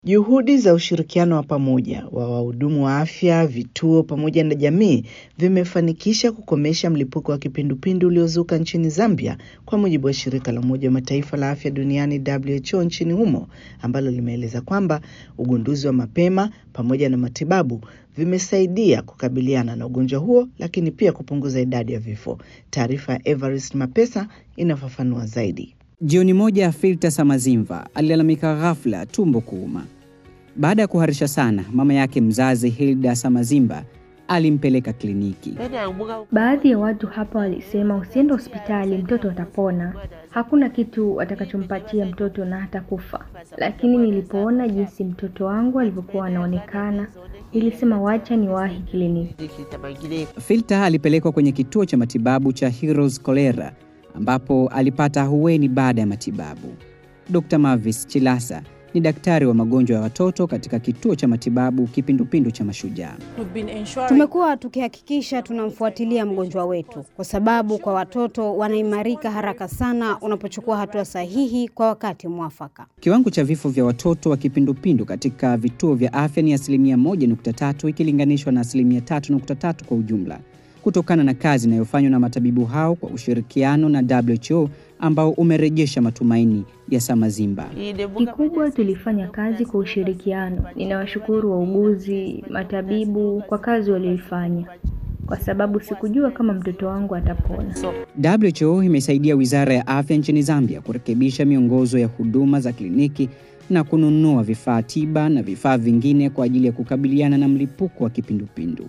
Juhudi za ushirikiano wa pamoja wa wahudumu wa afya, vituo pamoja na jamii vimefanikisha kukomesha mlipuko wa kipindupindu uliozuka nchini Zambia kwa mujibu wa shirika la Umoja wa Mataifa la afya duniani WHO nchini humo ambalo limeeleza kwamba ugunduzi wa mapema pamoja na matibabu vimesaidia kukabiliana na ugonjwa huo lakini pia kupunguza idadi ya vifo. Taarifa ya Evarist Mapesa inafafanua zaidi. Jioni moja Filta Samazimva alilalamika ghafla tumbo kuuma. Baada ya kuharisha sana, mama yake mzazi Hilda Samazimba alimpeleka kliniki. Baadhi ya watu hapa walisema usiende hospitali, mtoto atapona, hakuna kitu watakachompatia mtoto na hatakufa. Lakini nilipoona jinsi mtoto wangu alivyokuwa anaonekana, nilisema wacha niwahi kliniki. Filta alipelekwa kwenye kituo cha matibabu cha Heroes Cholera ambapo alipata ahueni baada ya matibabu. Dr. Mavis Chilasa ni daktari wa magonjwa ya watoto katika kituo cha matibabu kipindupindu cha Mashujaa. Tumekuwa tukihakikisha tunamfuatilia mgonjwa wetu, kwa sababu kwa watoto wanaimarika haraka sana unapochukua hatua sahihi kwa wakati mwafaka. Kiwango cha vifo vya watoto wa kipindupindu katika vituo vya afya ni asilimia 1.3 ikilinganishwa na asilimia 3.3 kwa ujumla kutokana na kazi inayofanywa na matabibu hao kwa ushirikiano na WHO ambao umerejesha matumaini ya Samazimba. Kikubwa tulifanya kazi kwa ushirikiano. Ninawashukuru wauguzi, matabibu kwa kazi walioifanya, kwa sababu sikujua kama mtoto wangu atapona. WHO imesaidia Wizara ya Afya nchini Zambia kurekebisha miongozo ya huduma za kliniki na kununua vifaa tiba na vifaa vingine kwa ajili ya kukabiliana na mlipuko wa kipindupindu.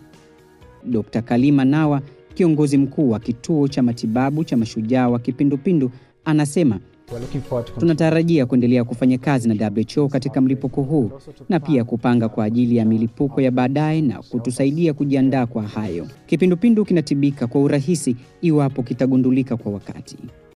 Dr. Kalima Nawa, kiongozi mkuu wa kituo cha matibabu cha mashujaa wa kipindupindu, anasema tunatarajia kuendelea kufanya kazi na WHO katika mlipuko huu na pia kupanga kwa ajili ya milipuko ya baadaye na kutusaidia kujiandaa kwa hayo. Kipindupindu kinatibika kwa urahisi iwapo kitagundulika kwa wakati.